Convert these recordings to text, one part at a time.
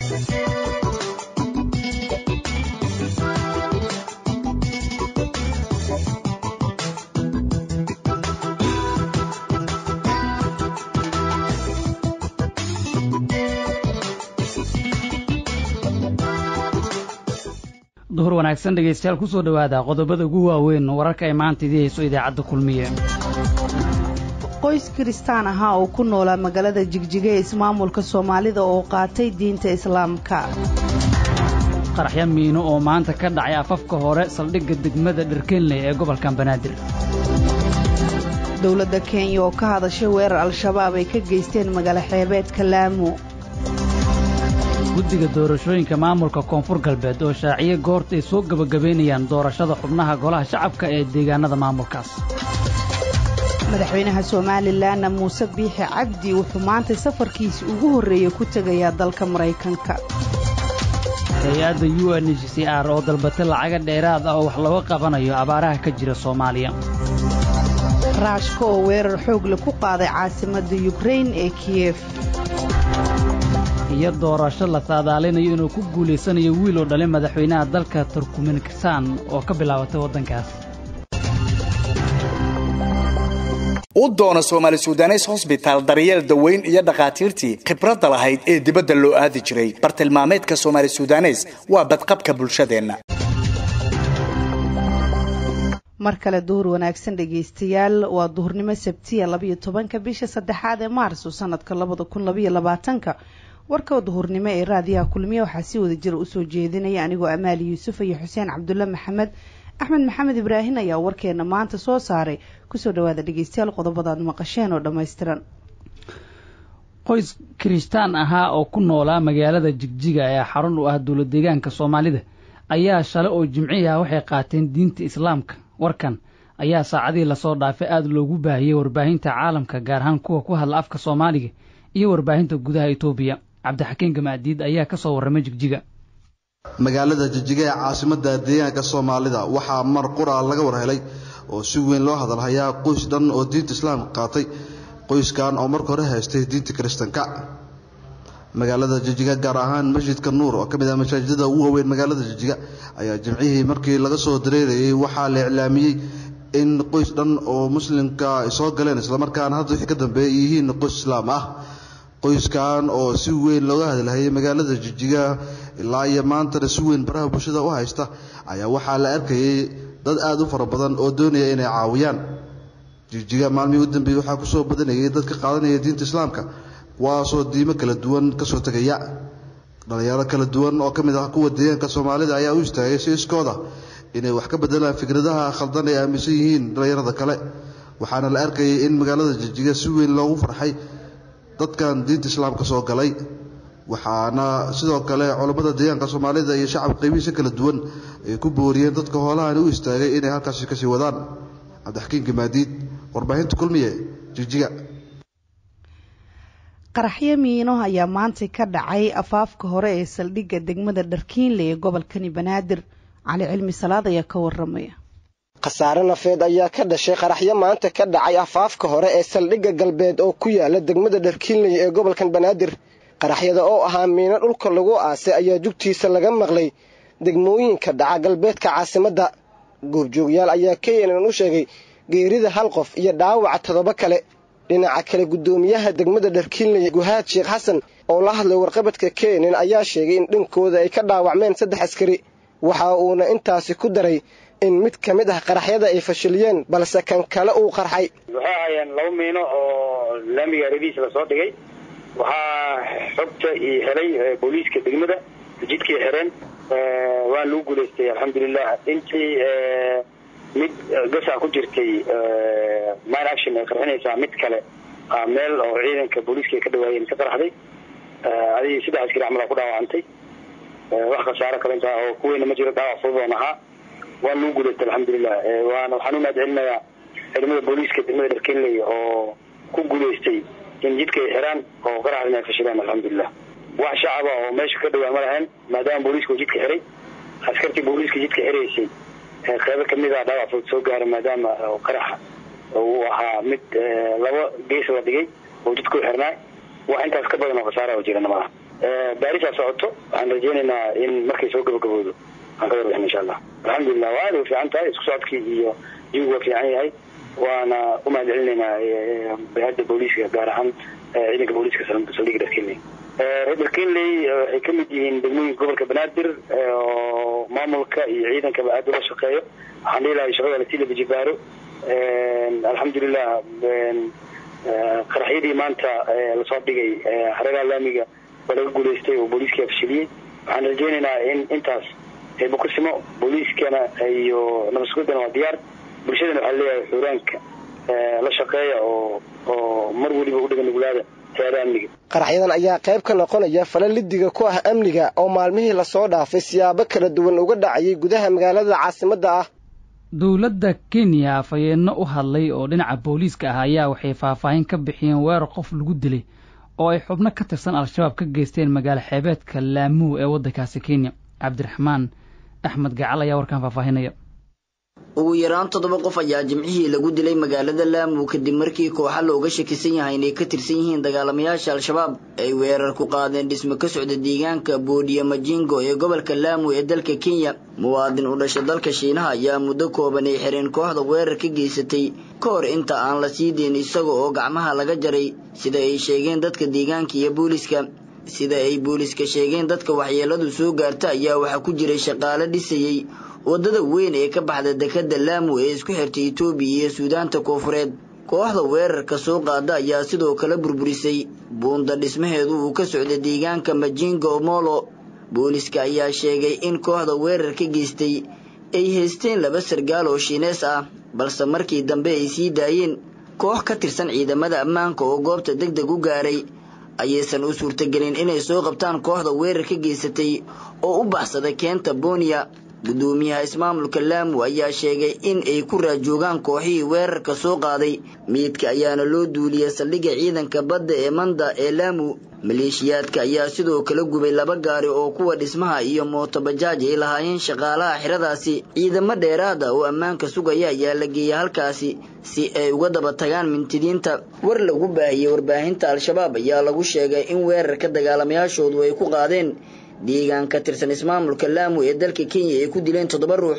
duhur wanaagsan dhegaystayaal ku soo dhowaada qodobada ugu waaweyn wararka ay maanta idii hayso idaacadda kulmiye qoys kiristaan ahaa oo ku noolaa magaalada jigjiga ee ismaamulka soomaalida oo qaatay diinta islaamka qaraxyo miino oo maanta ka dhacay afafka hore saldhigga degmada dherkenley ee gobolka banaadir dowladda kenya oo ka hadashay weerar al-shabaab ay ka geysteen magaalo xeebeedka laamo guddiga doorashooyinka maamulka koonfur galbeed oo shaaciye goorta ay soo gebagabaynayaan doorashada xubnaha golaha shacabka ee deegaanada maamulkaas madaxweynaha somalilanna muuse biixi cabdi wuxuu maanta safarkiisi ugu horreeyey ku tegayaa dalka maraykanka hay-adda u n h c r oo dalbatay lacaga dheeraad ah oo wax looga qabanayo abaaraha ka jira soomaaliya raashka oo weerar xoogle ku qaaday caasimadda yukrain ee kiyef iyo doorasho la saadaalinayo inuu ku guulaysanayo wiil oo dhalay madaxweynaha dalka turkmenikistan oo ka bilaabatay waddankaas u doono soomaali sudanes hosbitaal daryeel daweyn iyo dhakhaatiirtii khibradda lahayd ee dibadda loo aadi jiray bartilmaameedka soomaali sudanes waa badqabka bulshadeenna mar kale duhur wanaagsan dhegaystayaal waa duhurnimo sabtiya labayo tobanka bisha saddexaad ee maarso sanadka labada kun labaiyo labaatanka warka duhurnimo ee raadiyaha kulmiye waxaa si wada jira usoo jeedinaya anigoo amaali yuusuf iyo xuseen cabdulle maxamed axmed maxamed ibraahin ayaa warkeena maanta soo saaray kusoo dhawaada dhegeystayaal qodobadaad maqasheen oo dhammaystiran qoys kiristaan ahaa oo ku noolaa magaalada jigjiga ee xarun u ah dowlad deegaanka soomaalida ayaa shalay oo jimcihi ah waxay qaateen diinta islaamka warkan ayaa saacadihii lasoo dhaafay aada loogu baahiyey warbaahinta caalamka gaar ahaan kuwa ku hadla afka soomaaliga iyo warbaahinta gudaha etoobiya cabdixakiin gamaadiid ayaa ka soo warramay jigjiga magaalada jijige ee caasimadda deegaanka soomaalida waxaa mar qura laga war helay oo si weyn loo hadalhayaa qoys dhan oo diinta islaamka qaatay qoyskan oo marka hore haystay diinta kiristanka magaalada jijiga gaar ahaan masjidka nuur oo ka mid ah masaajidada ugu waaweyn magaalada jijiga ayaa jimcihii markii laga soo dareerayay waxaa la iclaamiyey in qoys dhan oo muslimka ay soo galeen islamarkaana hadda wixii ka dambeeya yihiin qoys islaam ah qoyskan oo si weyn looga hadalhayay magaalada jijiga ilaa iyo maantana si weyn baraha bulshada u haysta ayaa waxaa la arkayay dad aada u fara badan oo doonaya inay caawiyaan jijiga maalmihii u dambeeyey waxaa kusoo badanayay dadka qaadanaya diinta islaamka kuwaasoo diimo kala duwan kasoo tegaya dhalinyaro kala duwan oo ka mid ah kuwa deegaanka soomaalida ayaa u istaagay si iskooda inay wax ka bedelaan fikradaha khaldan ay aaminsan yihiin dhalinyarada kale waxaana la arkayay in magaalada jijiga si weyn loogu farxay dadkan diinta islaamka soo galay waxaana sidoo kale culammada deegaanka soomaalida iyo shacab qaybihiisa kala duwan ay ku booriyeen dadka hoolahani u istaagay inay halkaasi kasii wadaan cabdixakiin gamaadiid warbaahinta kulmiye jigjiga qaraxyo miino ayaa maanta ka dhacay afaafka hore ee saldhigga degmada dharkiinle ee gobolkani banaadir cali cilmi salaad ayaa ka waramaya khasaare nafeed ayaa ka dhashay qaraxyo maanta ka dhacay afaafka hore ee saldhigga galbeed oo ku yaala degmada dharkiinley ee gobolkan banaadir qaraxyada oo ahaa miino dhulka lagu aasay ayaa jugtiisa laga maqlay degmooyinka dhaca galbeedka caasimadda goobjoogyaal ayaa keenan u sheegay geerida hal qof iyo dhaawaca toddoba kale dhinaca kale guddoomiyaha degmada dharkiinley guhaad sheekh xasan oo la hadlay warqabadka keenan ayaa sheegay in dhinkooda ay ka dhaawacmeen saddex askari waxa uuna intaasi ku daray in mid ka mid ah qaraxyada ay fashiliyeen balse kan kale uu qarxay waxay ahaayeen laba miino oo laamiga rediis lasoo dhigay waxaa xogta io helay booliiska degmada jidkay xireen waan lagu guulaystay alxamdulilah intii mid gasaa ku jirtay mine action ay qarxinaysaa mid kale meel oo ciidanka booliiska ay ka dhawaayeen ka qaraxday adig saddex askari camal ku dhaawacantay wax khasaaro kale intaa oo kuweyna ma jiro dhaawac fududoon ahaa waan lagu guulaystay alxamdulilah waana waxaan u mahad celinayaa ciidamada booliiska degmada dharkenley oo ku guulaystay in jidka ay xiraan oo qaraxdina ay fashileen alxamdulilah wax shacaba oo meesha ka dhawaa ma lahayn maadaama booliiska uu jidka xiray askartii booliiska jidka xiraysay qeybo kamid a dhaawac fudud soo gaara maadaama qaraxa uu ahaa mid laba gees la dhigay oo jidka u xirnaa wax intaas ka badan oo khasaara oo jirana malaha baarisaa socoto waxaan rajeynaynaa in markay soo gabagaboodo aan ka warbixin insha allah alxamdulilah waa aad way fiican tahay isku socodkii iyo jiwigu waa fiican yahay waana u mahad celinaynaa hay-adda booliiska gaar ahaan ciidanka booliiska saldhiga dharkenley reer dharkenley waxay ka mid yihiin degmooyinka gobolka banaadir oo maamulka iyo ciidankaba aada ula shaqeeyo waxaan dhihi lahay shaqada lasii labajibaaro alxamdulilah qaraxyadii maanta lasoo dhigay hareeraha laamiga waa laga guulaystay oo booliiskii afshiliyey waxaan rajeynaynaa in intaas bukusimo booliiskana iyo nabadsuguddana waa diyaar bulshadana waxaa leeyahay xuuraanka la shaqeeya oo oo mar weliba u dhiga nuglaada hay-ada amniga qaraxyadan ayaa qayb ka noqonaya fala lidiga ku ah amniga oo maalmihii lasoo dhaafay siyaabo kala duwan uga dhacayay gudaha magaalada caasimadda ah dowladda kenya afhayeenno u hadlay oo dhinaca booliiska ah ayaa waxay faahfaahin ka bixiyeen weerar qof lagu dilay oo ay xubno ka tirsan al-shabaab ka geysteen magaalo xeebeedka laamuu ee waddankaasi kenya cabdiraxmaan axmed gacal ayaa warkaan faahfaahinaya ugu yaraan toddoba qof ayaa jimcihii lagu dilay magaalada laamu kadib markii kooxa looga shakisan yahay inay ka tirsan yihiin dagaalamayaasha al-shabaab ay weerar ku qaadeen dhismo ka socda deegaanka boodiya majingo ee gobolka laamu ee dalka kenya muwaadin u dhasha dalka shiinaha ayaa muddo kooban ay xireen kooxda weerar ka geysatay ka hor inta aan la sii deyn isaga oo gacmaha laga jaray sida ay sheegeen dadka deegaanka iyo booliiska sida ay booliiska sheegeen dadka waxyeeladu soo gaarta ayaa waxaa ku jiray shaqaale dhisayey waddada weyn ee ka baxda dekadda laamu ee isku xirtay etoobiya iyo suudaanta koofureed kooxda weerarka soo qaada ayaa sidoo kale burburisay buunda dhismaheedu uu ka socda deegaanka majingo molo booliiska ayaa sheegay in kooxda weerar ka geystay ay haysteen laba sargaal oo shiinees ah balse markii dambe ay sii daayeen koox ka tirsan ciidamada ammaanka oo goobta deg deg u gaaray ayaysan u suurtagelin inay soo qabtaan kooxda weerar ka geysatay oo u baxsada keenta booniya guddoomiyaha ismaamulka laamu ayaa sheegay in ay ku raajoogaan kooxihii weerarka soo qaaday miidka ayaana loo duuliyey saldhigga ciidanka badda ee manda ee laamu maleeshiyaadka ayaa sidoo kale gubay laba gaari oo kuwa dhismaha iyo mootobajaaj ay lahaayeen shaqaalaha xiradaasi ciidamo dheeraada oo ammaanka sugaya ayaa la geeyay halkaasi si ay uga daba tagaan mintidiinta war lagu baahiyey warbaahinta al-shabaab ayaa lagu sheegay in weerarka dagaalamayaashoodu ay ku qaadeen deegaan ka tirsan ismaamulka laamu ee dalka kenya ay ku dileen toddoba ruux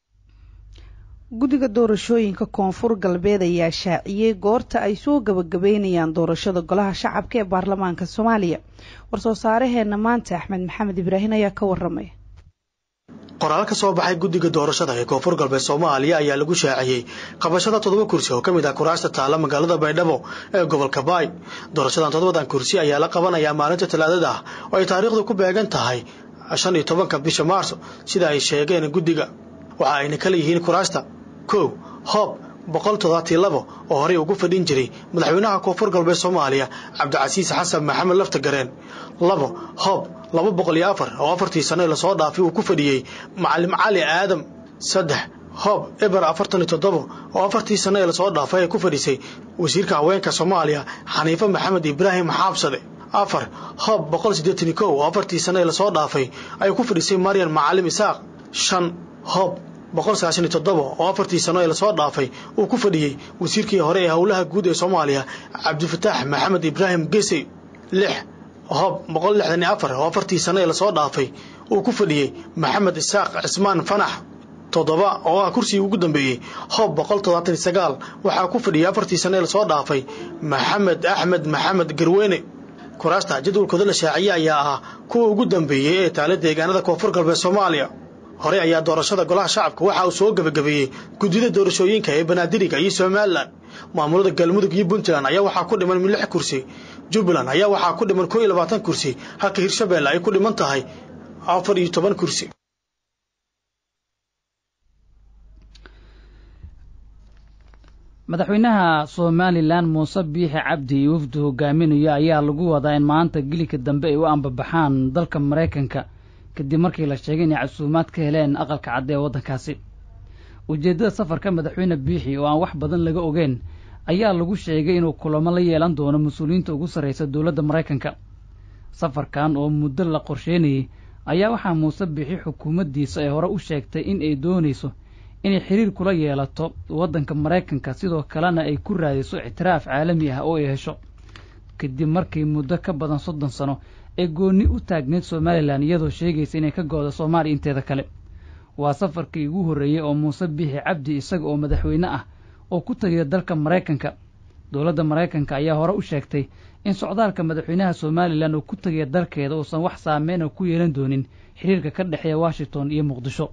guddiga doorashooyinka koonfur galbeed ayaa shaaciyey goorta ay soo gabagabeynayaan doorashada golaha shacabka ee baarlamaanka soomaaliya war-soo saaraheenna maanta axmed maxamed ibraahin ayaa ka waramay qoraal ka soo baxay guddiga doorashada ee koonfur galbeed soomaaliya ayaa lagu shaaciyey qabashada toddoba kursi oo ka mid ah kuraasta taala magaalada baydhabo ee gobolka baay doorashadan toddobadan kursi ayaa la qabanayaa maalinta talaadada ah oo ay taariikhdu ku beegan tahay shan iyo tobanka bisha maarso sida ay sheegeen guddiga waxa ayna kala yihiin kuraasta kow hoob boqol toddobaatiyo labo oo horey ugu fadhin jiray madaxweynaha koonfur galbeed soomaaliya cabdicasiis xasan maxamed lafta gareen labo hoob laba boqol iyo afar oo afartii sano ee lasoo dhaafay uu ku fadhiyey macalim cali aadam saddex hoob eber afartan iyo toddobo oo afartii sano ee lasoo dhaafay ay ku fadhisay wasiirka haweenka soomaaliya xaniife maxamed ibraahim xaabsade afar hoob boqol siddeetan iyo kow oo afartii sano ee lasoo dhaafay ay ku fadhisay maryan macalim isaaq shan hoob boqol sagaashan iyo toddoba oo afartii sano ee lasoo dhaafay uu ku fadhiyey wasiirkii hore ee howlaha guud ee soomaaliya cabdifataax maxamed ibraahim gesey lix hoob boqol lixdan iyo afar oo afartii sano ee lasoo dhaafay uu ku fadhiyey maxamed isaaq cismaan fanax toddoba oo ah kursigii ugu dambeeyey hoob boqol toddobaatan iyo sagaal waxaa ku fadhiyey afartii sano ee lasoo dhaafay maxamed axmed maxamed garweyne kuraasta jadwalkooda la shaaciyey ayaa ahaa kuwa ugu dambeeyey ee taale deegaanada koonfur galbeed soomaaliya hore ayaa doorashada golaha shacabka waxa uu soo gebagabeeyey guddida doorashooyinka ee banaadiriga iyo somalilan maamulada galmudug iyo puntland ayaa waxaa ku dhiman lix kursi jubbaland ayaa waxaa ku dhiman koo iyo labaatan kursi halka hirshabeelle ay ku dhiman tahay afar iyo toban kursi madaxweynaha somalilan muuse biixi cabdi iyo wafdu hogaaminayo ayaa lagu wadaa in maanta gilika dambe ay u ambabaxaan dalka maraykanka kadib markii la sheegay inay casuumaad ka heleen aqalka cadde ee waddankaasi ujeeddada safarka madaxweyne biixi oo aan wax badan laga ogeyn ayaa lagu sheegay inuu kulamo la yeelan doono mas-uuliyiinta ugu sarraysa dowladda maraykanka safarkan oo muddo la qorsheynayey ayaa waxaa muuse biixi xukuumaddiisa ay hore u sheegtay in ay doonayso inay xiriir kula yeelato waddanka maraykanka sidoo kalena ay ku raadiso ictiraaf caalami ah oo ay hesho kadib markii muddo ka badan soddon sano ee goonni u taagneyd somalilan iyadoo sheegaysa inay ka go-do soomaaliya inteeda kale waa safarkii ugu horreeyey oo muuse biixi cabdi isaga oo madaxweyne ah oo ku tagaya dalka maraykanka dowladda maraykanka ayaa hore u sheegtay in socdaalka madaxweynaha somalilan uu ku tegaya dalkeeda uusan wax saameyna ku yeelan doonin xiriirka ka dhexeeya washington iyo muqdisho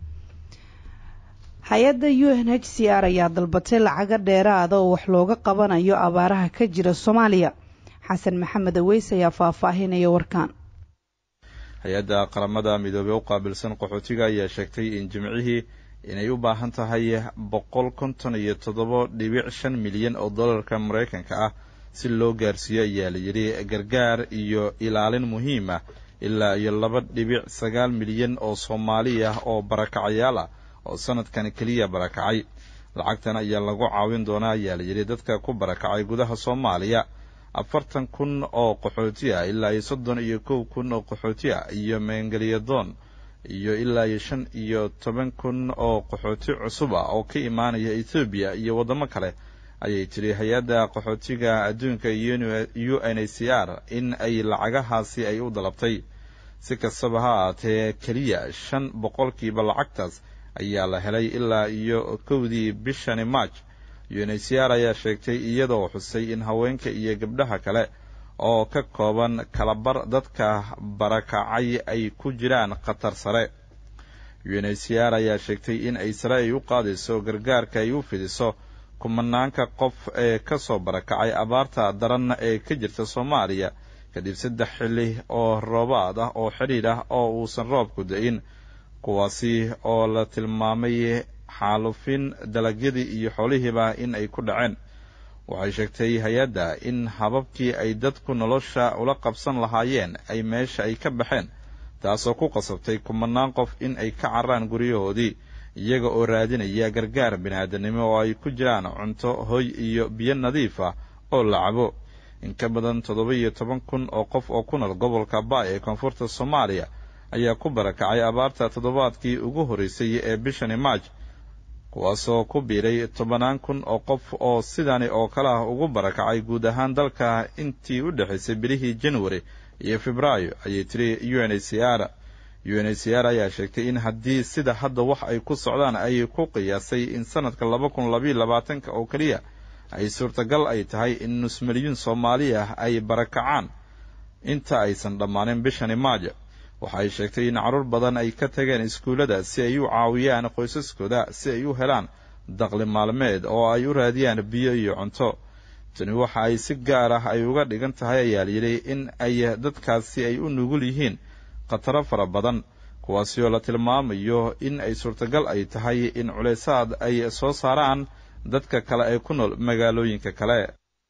hay-adda u n h c r ayaa dalbatay lacago dheeraada oo wax looga qabanayo abaaraha ka jira soomaaliya xasan maxamed aweys ayaa faahfaahinaya warkaan hay-adda qaramada midoobey u qaabilsan qaxootiga ayaa sheegtay in jimcihii inay u baahan tahay boqol konton iyo toddoba dhibic shan milyan oo dollarka maraykanka ah si loo gaarsiiyo ayaa la yidhi gargaar iyo ilaalin muhiim ah ilaa iyo laba dhibic sagaal milyan oo soomaali ah oo barakacayaal ah oo sanadkan keliya barakacay lacagtan ayaa lagu caawin doonaa ayaa la yidhi dadka ku barakacay gudaha soomaaliya afartan kun oo qaxooti ah ilaa iyo soddon iyo kow kun oo qaxooti ah iyo meengeliyadoon iyo ilaa iyo shan iyo toban kun oo qaxooti cusub ah oo ka imaanaya ethoobiya iyo waddamo kale ayay tiri hay-adda qaxootiga adduunka u n h c r in ay lacagahaasi ay u dalabtay si kastaba ha ahaatee keliya shan boqolkiiba lacagtaas ayaa la helay ilaa iyo kowdii bishani march u n h c r ayaa sheegtay iyadoo xusay in haweenka iyo gabdhaha kale oo ka kooban kalabar dadka barakacay ay ku jiraan khatar sare u n h c r ayaa sheegtay in ay sare ay u qaadayso gargaarka ay u fidiso kumanaanka qof ee ka soo barakacay abaarta daran ee ka jirta soomaaliya kadib saddex xilli oo roobaad ah oo xidhiidh ah oo uusan roobku da-in kuwaasi oo la tilmaamay xaalufin dalagyadii iyo xoolihiiba in ay ku dhaceen waxay sheegtay hay-adda in hababkii ay dadku nolosha ula qabsan lahaayeen ay meesha ay ka baxeen taasoo ku qasabtay kumanaan qof in ay ka carraan guryahoodii iyaga oo raadinaya gargaar biniaadanimo oo ay ku jiraan cunto hoy iyo biyo nadiif ah oo la cabo in ka badan toddoba iyo toban kun oo qof oo ku nool gobolka baay ee koonfurta soomaaliya ayaa ku barakacay abaarta toddobaadkii ugu horreysay ee bishani maaj kuwaasoo ku biiray tobannaan kun oo qof oo sidani oo kale ah ugu barakacay guud ahaan dalka intii u dhexaysay bilihii januari iyo febraayo ayay tiri u n h c r u n h c r ayaa sheegtay in haddii sida hadda wax ay ku socdaan ay ku qiyaasay in sanadka laba kun labayo labaatanka oo keliya ay suurtagal ay tahay in nus milyuun soomaali ah ay barakacaan inta aysan dhammaanin bishani maaja waxa ay sheegtay in carruur badan ay ka tageen iskuullada si ay u caawiyaan qoysaskooda si ay u helaan daqli maalmeed oo ay u raadiyaan biyo iyo cunto tani waxa ay si gaar ah ay uga dhigan tahay ayaa layidhi in ay dadkaasi ay u nugul yihiin khataro fara badan kuwaasi oo la tilmaamayo in ay suurtagal ay tahay in culaysaad ay soo saaraan dadka kale ee ku nool magaalooyinka kale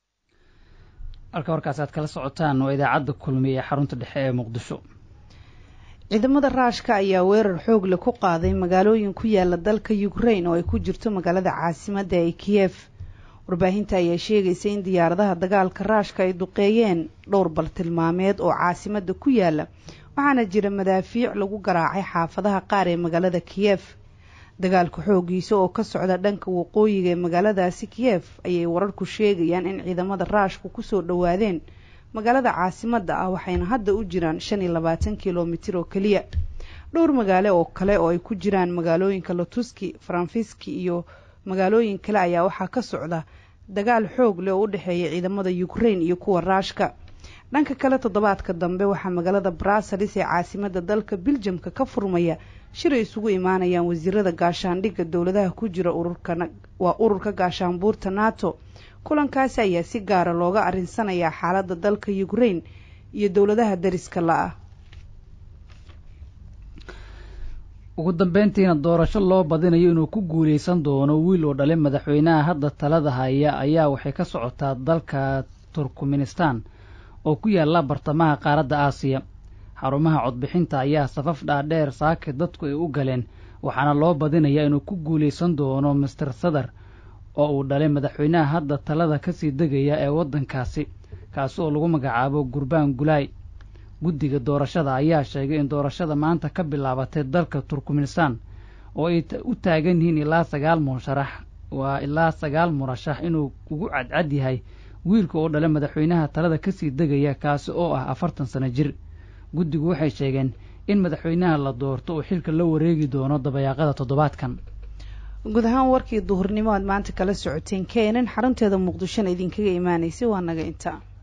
halka warkaas aad kala socotaan waa idaacadda kulmiye ee xarunta dhexe ee muqdisho ciidamada raashka ayaa weerar xoog leh ku qaaday magaalooyin ku yaala dalka ukrain oo ay ku jirto magaalada caasimadda ee kiyef warbaahinta ayaa sheegaysa in diyaaradaha dagaalka raashka ay duqeeyeen dhowr baltilmaameed oo caasimadda ku yaala waxaana jira madaafiic lagu garaacay xaafadaha qaar ee magaalada kiyef dagaalka xooggiisa oo ka socda dhanka waqooyiga ee magaaladaasi kiyef ayay wararku sheegayaan in ciidamada raashku kusoo dhowaadeen magaalada caasimadda ah waxayna hadda u jiraan shan iyo labaatan kilomitir oo keliya dhowr magaalo oo kale oo ay ku jiraan magaalooyinka lotuski faranfiski iyo magaalooyin kale ayaa waxaa ka socda dagaal xoog leh oo u dhexeeya ciidamada ukrain iyo kuwa raashka dhanka kale toddobaadka dambe waxaa magaalada bruseles ee caasimadda dalka biljamka ka furmaya shir ay isugu imaanayaan wasiirada gaashaandhigga dowladaha ku jira waa ururka gaashaanbuurta nato kulankaasi ayaa si gaara looga arinsanayaa xaaladda dalka ukrain iyo dowladaha dariska la-ah ugu dambeyntiina doorasho loo badinayo inuu ku guuleysan doono wiil oo dhalay madaxweynaha hadda talada haya ayaa waxay ka socotaa dalka turkmenistan oo ku yaalla bartamaha qaaradda aasiya xarumaha codbixinta ayaa safaf dhaadheer saake dadku ay u galeen waxaana loo badinayaa inuu ku guuleysan doono master sadar oo uu dhalay madaxweynaha hadda talada kasii degaya ee waddankaasi kaasi oo lagu magacaabo gurbaan gulaay guddiga doorashada ayaa sheegay in doorashada maanta ka bilaabatay dalka turkmenistan oo ay u taagan yihiin ilaa sagaal musharax waa ilaa sagaal murashax inuu ugu cadcad yahay wiilka oo dhalay madaxweynaha talada kasii degaya kaasi oo ah afartan sano jir guddigu waxay sheegeen in madaxweynaha la doorto uu xilka la wareegi doono dabayaaqada toddobaadkan guud ahaan warkii duhurnimo aad maanta kala socoteen keenan xarunteeda muqdishona idinkaga imaanaysay waa naga inta